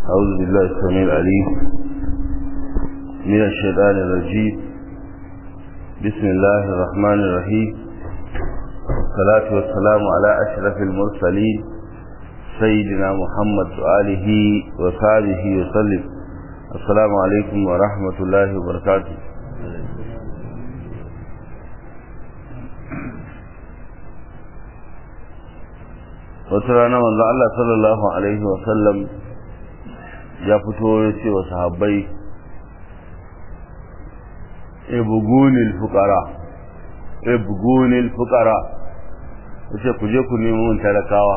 أعوذ بالله السميع العليم من الشيطان الرجيم بسم الله الرحمن الرحيم والصلاة والسلام على أشرف المرسلين سيدنا محمد وآله وصحبه وسلم السلام عليكم ورحمة الله وبركاته wata rana manzo Allah sallallahu alaihi wa sallam ya fito ya ce wa sahabbai ibgunil fuqara ibgunil fuqara yace ku je ku nemo mun talakawa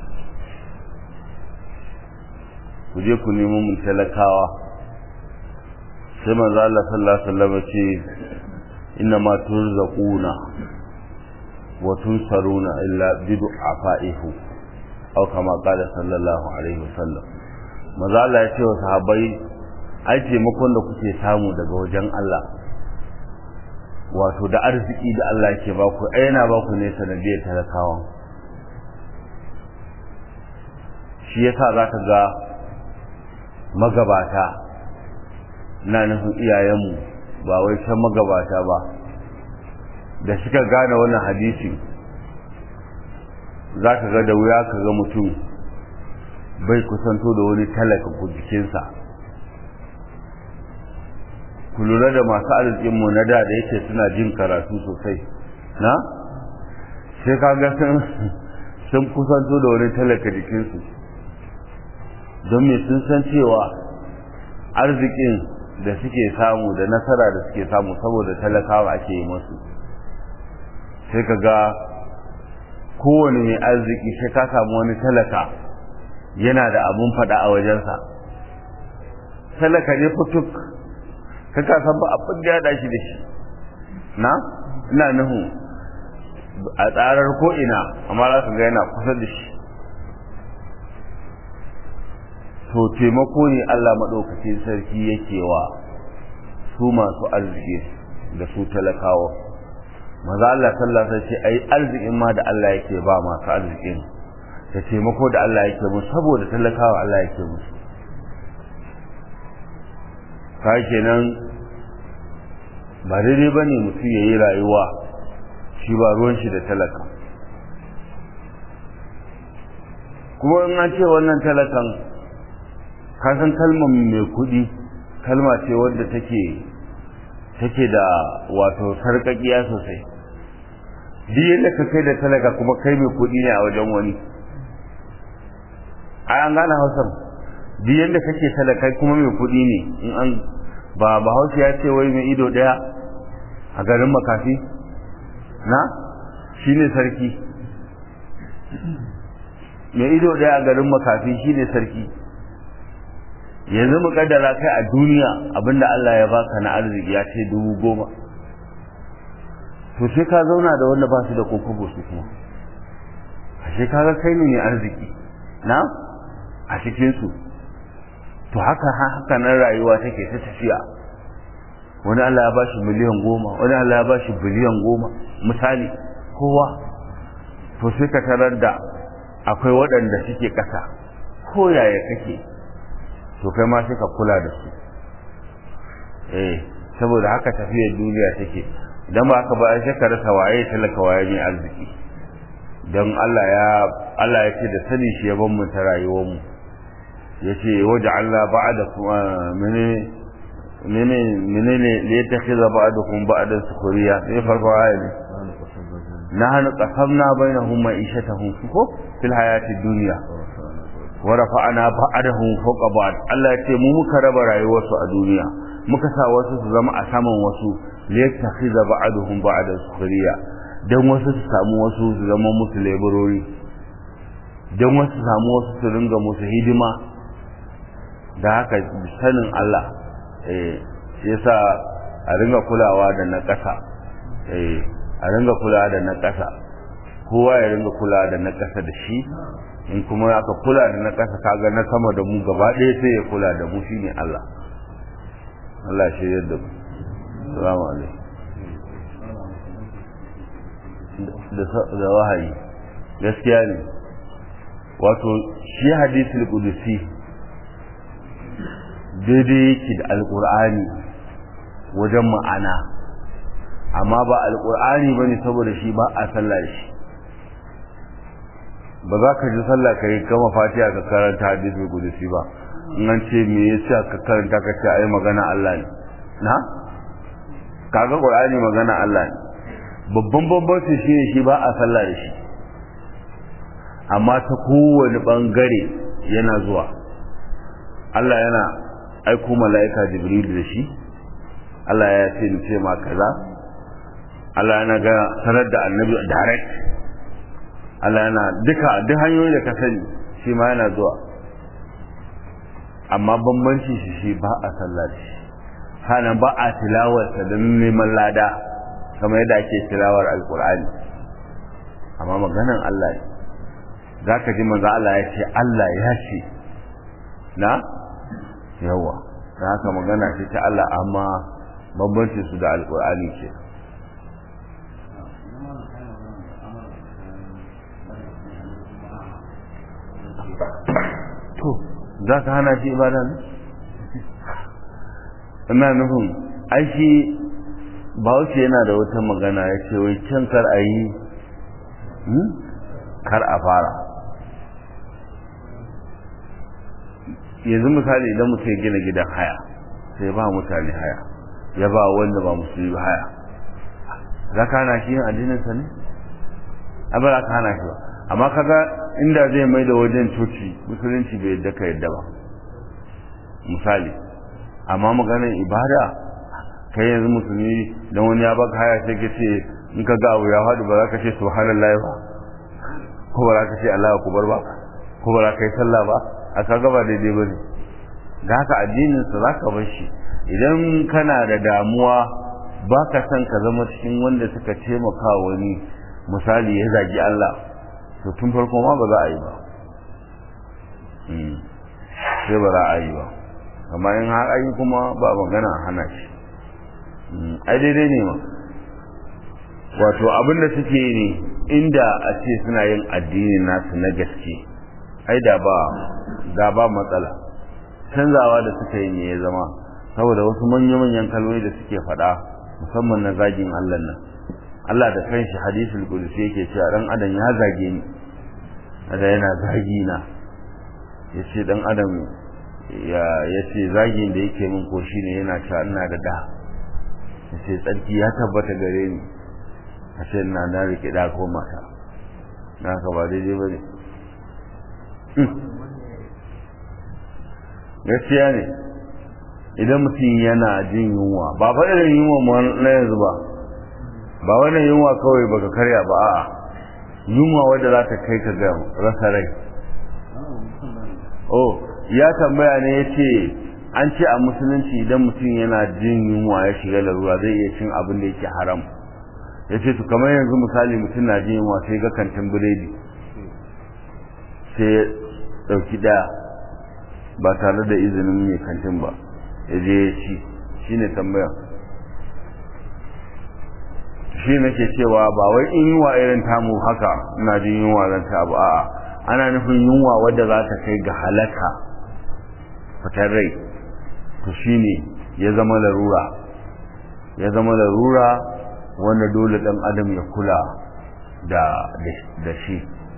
ku je ku nemo mun talakawa sai manzo Allah sallallahu alaihi wa sallam ya ce inna ma turzaquna wa tunsaruna illa bidu'afaihu aw kama qala sallallahu alaihi wasallam maza Allah ya ce wa sahabbai ai taimakon da kuke samu daga wajen Allah wato da arziki da Allah yake ba ku ai yana ba ku ne sanadiyar talakawan shi yasa zaka ga magabata na nufin iyayenmu ba wai can magabata ba da suka gane wannan hadisi za ka ga da wuya ka ga mutum bai kusanto da wani talaka ku jikinsa ku lura da masu arzikinmu na da da yake suna jin karatu sosai na sai ka ga sun kusanto da wani talaka jikinsu don me sun san cewa arzikin da suke samu da nasara da suke samu saboda talakawa ake yi masu sai ka ga kowane mai arziki sai ka samu wani talaka yana da abun fada a wajensa talaka ne fituk ka ka san ba abin da ya dashi da shi na ina nuhu a tsarar ko ina amma za ka ga yana kusa da shi to taimako ne Allah maɗaukacin sarki yake wa su masu arziki da su talakawa maza Allah sallallahu alaihi wasallam ai arzikin ma da Allah yake ba masu arzikin da taimako da Allah yake musu saboda talakawa Allah yake musu ka kenan ba daidai ba ne mutum ya yi rayuwa shi ba ruwan shi da talaka kuma in an ce wannan talakan kasan kalmar mai kuɗi kalma ce wadda take take da wato sarƙaƙiya sosai duk yadda ka kai da talaka kuma kai mai kuɗi ne a wajen wani a an gane hausar duk yadda kake talaka kuma mai kuɗi ne in an ba bahaushe ya ce wai mai ido ɗaya a garin makafi na shine sarki mai ido ɗaya a garin makafi shine sarki yanzu mu kaddara kai a duniya abinda Allah ya baka na arziki ya ce dubu goma to sai ka zauna da wanda ba su da kokobo su kuma ashe kaga kai ne mai arziki na a cikin su to haka haka nan rayuwa take ta tafiya wani Allah ya bashi miliyan goma wani Allah ya bashi biliyan goma misali kowa to sai ka tarar da akwai waɗanda suke ƙasa ko yaya kake to kai ma sai ka kula da su eh saboda haka tafiyar duniya take idan ba haka ba sai ka rasa waye talaka waye ne arziki don Allah ya Allah ya ce da sani shi ya ban mu ta rayuwar mu yace waja'alna ba'dakum mene mene mene ne li yattakhidha ba'dakum ba'dan sukhriya sai farko ayi ne nahnu qasamna bainahum ma'ishatahum ko fil hayatid dunya wa rafa'ana ba'dahum fawqa ba'd Allah ya ce mu muka raba rayuwarsu a duniya muka sa wasu su zama a saman wasu liyattakhidha ba'duhum ba'da sukhriya dan wasu su samu wasu su zama musu laborori dan wasu su samu wasu su ringa musu hidima da haka sanin Allah eh yasa a ringa kulawa da na ƙasa eh a ringa kulawa da na ƙasa kowa ya ringa kulawa da na ƙasa da shi in kuma aka kula da na ƙasa kaga na sama da mu gaba ɗaya sai ya kula da mu shine Allah Allah shi yadda mu salamu alaikum da wahayi gaskiya ne wato shi hadisul qudusi daidai yake da alkur'ani wajen ma'ana amma ba alkur'ani ba ne saboda shi ba a sallah da shi ba za ka ji sallah ka yi gama fatiha ka karanta hadisi kudusi ba in an ce me yasa ka karanta ka ce ai magana Allah ne na kaga qur'ani magana Allah ne babban bambanci shi ne shi ba a sallah da shi amma ta kowane bangare yana zuwa Allah yana aiko mala'ika jibril da shi Allah ya ce ni ce ma kaza Allah yana ga sanar da annabi direct Allah yana duka duk hanyoyi da ka sani shi ma yana zuwa amma bambanci shi shi ba a sallah da shi hana ba a tilawarsa don neman lada kamar yadda ake tilawar alkur'ani amma maganan Allah ne za ka ji manzo Allah ya ce Allah ya ce na yawa da haka magana ce ta Allah amma bambanci su da alkur'ani ce to za ka hana shi ibada ne ina nufin ai shi bahaushe yana da wata magana ya ce wai can kar a yi kar a fara yanzu misali idan mutum ya gina gidan haya sai ba mutane haya ya ba wanda ba musulmi haya za ka hana shi yin addininsa ne abin za ka hana shi ba amma kaga inda zai mai da wajen coci musulunci bai yadda ka yadda ba misali amma maganar ibada kai yanzu musulmi don wani ya baka haya sai ka ce in ka ga abu ya faɗi ba za ka ce subhanallahi ba ko ba za ka ce Allah kubar ba ko ba za ka yi sallah ba a kaga ba daidai ba ne da haka addinin sa za ka bar shi idan kana da damuwa ba ka san ka zama cikin wanda suka taimaka wani misali ya zagi Allah to tun farko ma ba za a yi ba sai ba za a yi ba amma in har ayi kuma ba magana hana shi ai daidai ne ma wato abin da suke yi ne inda a ce suna yin addini nasu na gaske ai da ba da ba matsala canzawa da suka yi ne ya zama saboda wasu manya-manyan kalmomi da suke faɗa musamman na zagin Allah nan Allah da kanshi hadisul qudsi yake cewa dan adam ya zage ni da yana zagi na yace dan adam ya yace zagin da yake min ko shine yana cewa ina da da yace tsarki ya tabbata gare ni ashe ina na rike da ko mata na ka ba daidai bane gaskiya ne idan mutum yana jin yunwa ba fa irin yunwa na yanzu ba ba wannan yunwa kawai baka karya ba a'a yunwa wadda za ta kai ka ga rasa rai oh ya tambaya ne ya ce an ce a musulunci idan mutum yana jin yunwa ya shiga larura zai iya cin abin da yake haram ya ce to kamar yanzu misali mutum na jin yunwa sai ga kantin biredi sai ya ɗauki ɗaya ba tare da izinin mai kantin ba ya je ya ci shi ne tambaya shi nake cewa ba wai in yunwa irin tamu haka ina jin yunwa zan ta abu a'a ana nufin yunwa wadda za ta kai ga halaka fitar rai to shine ya zama larura ya zama larura wanda dole dan adam ya kula da da shi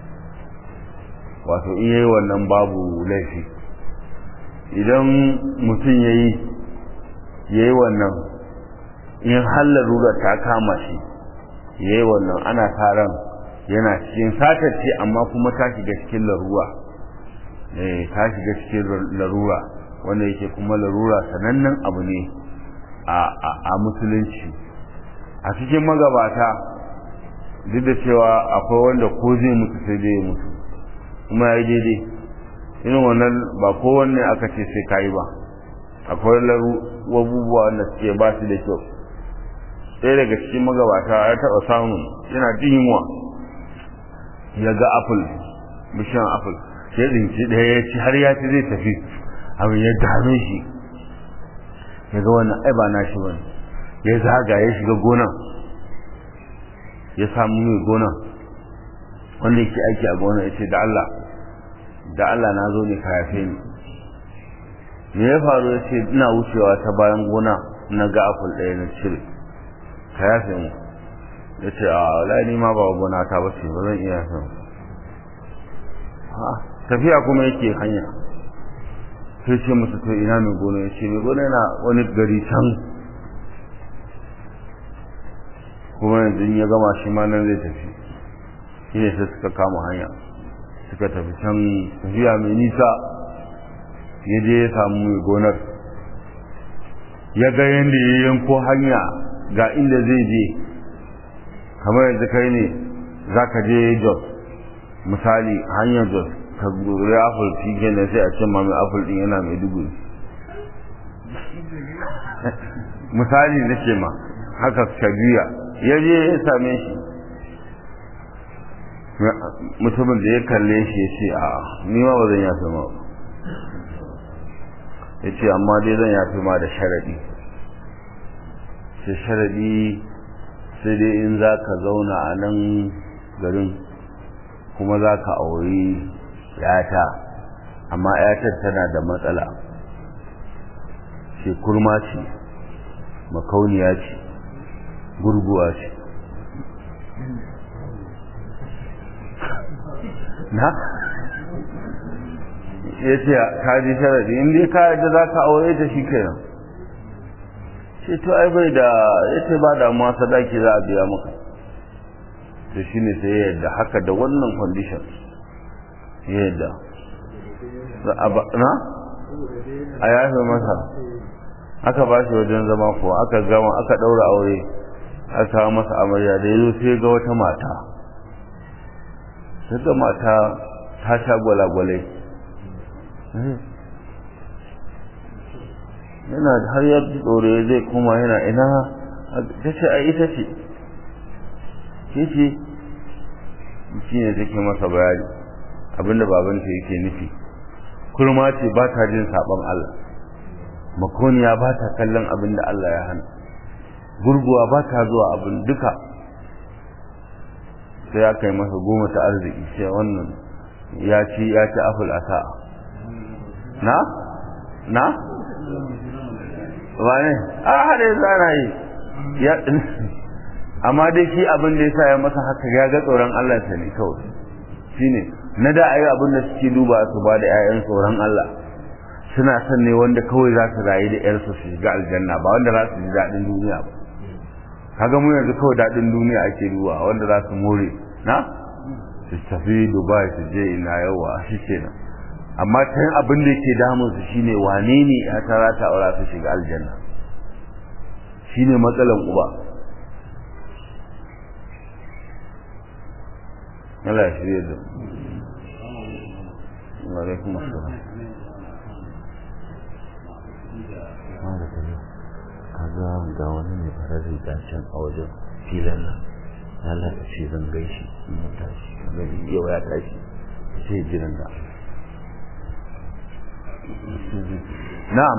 wato in yayi wannan babu laifi idan mutum yayi yayi wannan in har larura ta kama shi yayi wannan ana taron yana cikin satacce amma kuma ta shiga cikin larura eh ta shiga cikin larura wanda yake kuma larura sanannen abu ne a musulunci a cikin magabata duk da cewa akwai wanda ko zai mutu sai zai mutu kuma ya yi daidai irin wannan ba kowanne aka ce sai kayi ba akwai abubuwa wanda suke ba su da kyau ɗaya daga cikin magabata ya taɓa samun yana jin yunwa ya ga apple bishiyan apple ya tsinci ɗaya ya ci har ya ci zai tafi abin ya dame shi ya ga wannan ai ba nashi bane ya zaga ya shiga gonan ya samu mai gonan wanda yake aiki a gonan ya ce da Allah da Allah na zo ne ka yafe ni me ya faru ya ce ina wucewa ta bayan gona na ga apple ɗaya na cire ka yafe mu ya ce a wala ni ma ba gona ta ba ce ba zan iya yafe mu tafiya kuma yake hanya sai ce musu to ina mai gona ya ce mai gona yana wani gari can kuma yanzu ya gama shi ma nan zai tafi shi ne sai suka kama hanya suka tafi can tafiya mai nisa ya je ya samu mai gonar ya ga yadda ya yanko hanya ga inda zai je kamar yanzu kai ne za ka je jos misali hanyar jos ka gure apple shi kenan sai a ce ma mai apple din yana mai dubu misali na ce ma haka ka juya ya je ya same shi mutumin da ya kalle shi ya ce a ni ma ba zan yafe ma ba ya ce amma dai zan yafe ma da sharaɗi sai sharaɗi sai dai in za ka zauna a nan garin kuma za ka auri yata amma yatar tana da matsala ce kurma ce makauniya ce gurguwa ce na ya ce ka ji sharadi in dai ka yadda za ka aure ta shi kenan ce to ai bai da ya ce ba damuwa sadaki za a biya maka to shi ne sai ya yadda haka da wannan condition ya yadda na a yafe masa aka ba shi wajen zama ko aka gama aka ɗaura aure aka kawo masa amarya da ya zo sai ga wata mata sai ga mata ta sha gwalagwalai yana har ya tsore zai kuma yana ina ta ce a ita ce ke ce shi ne take masa bayani abinda babanta yake nufi kurma ce ba ta jin sabon Allah makoniya ba ta kallon abinda Allah ya hana gurguwa ba ta zuwa abin duka sai ya kai masa goma ta arziki sai wannan ya ci ya ci aful asa na na wane a hada ya zana yi ya amma dai shi abin da ya sa ya masa haka ya ga tsoron Allah ta ne kawai shine na da ayi abin da suke duba su ba da 'ya'yan tsoron Allah suna son ne wanda kawai za su rayu da 'yarsu su shiga aljanna ba wanda za su ji daɗin duniya ba kaga mu yanzu kawai daɗin duniya ake duba wanda za su more na su tafi dubai su je ina yawa shi kenan amma can abin da yake damun su shine wane ne ya tara ta aura su shiga aljanna shine matsalan uba Allah ya shirye da wa alaikum assalam kaga ga wani mai farar riga can a wajen filan nan Allah ta ce zan gaishe in ya tashi gari yau ya tashi sai jiran da na'am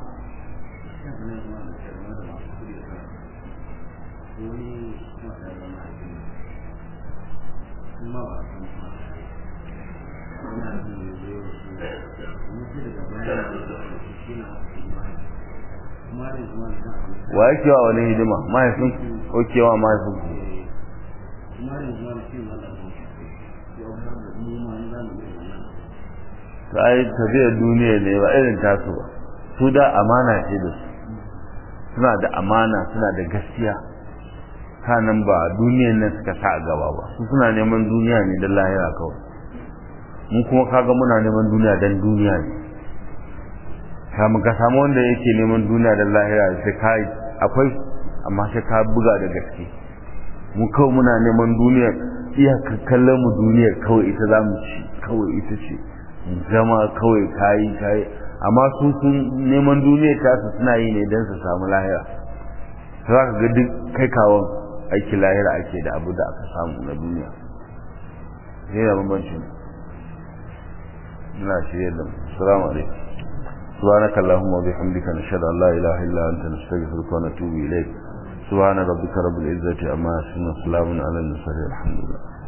wa yake wa wani hidima mahaifin ko kewa mahaifin ta yi tafiyar duniya ne ba irin tasu ba su da amana ce da su suna da amana suna da gaskiya kanan ba duniyan nan suka sa a gaba ba su suna neman duniya ne don lahira kawai mu kuma kaga muna neman duniya don duniya ne kamun ka samu wanda yake neman duniya don lahira sai ka akwai amma sai ka buga da gaske mu kawai muna neman duniya iya kallon mu duniyar kawai ita za mu ci kawai ita ce zama kawai kayi kayi amma su sun neman duniyar tasu suna yi ne don su samu lahira za ka ga duk kai kawon aiki lahira ake da abu da aka samu na duniya ne da bambancin ina shirye da mu assalamu alaikum سبحانك اللهم وبحمدك نشهد ان لا اله الا انت نستغفرك ونتوب اليك سبحان ربك رب العزه عما يصفون وسلام على المرسلين الحمد لله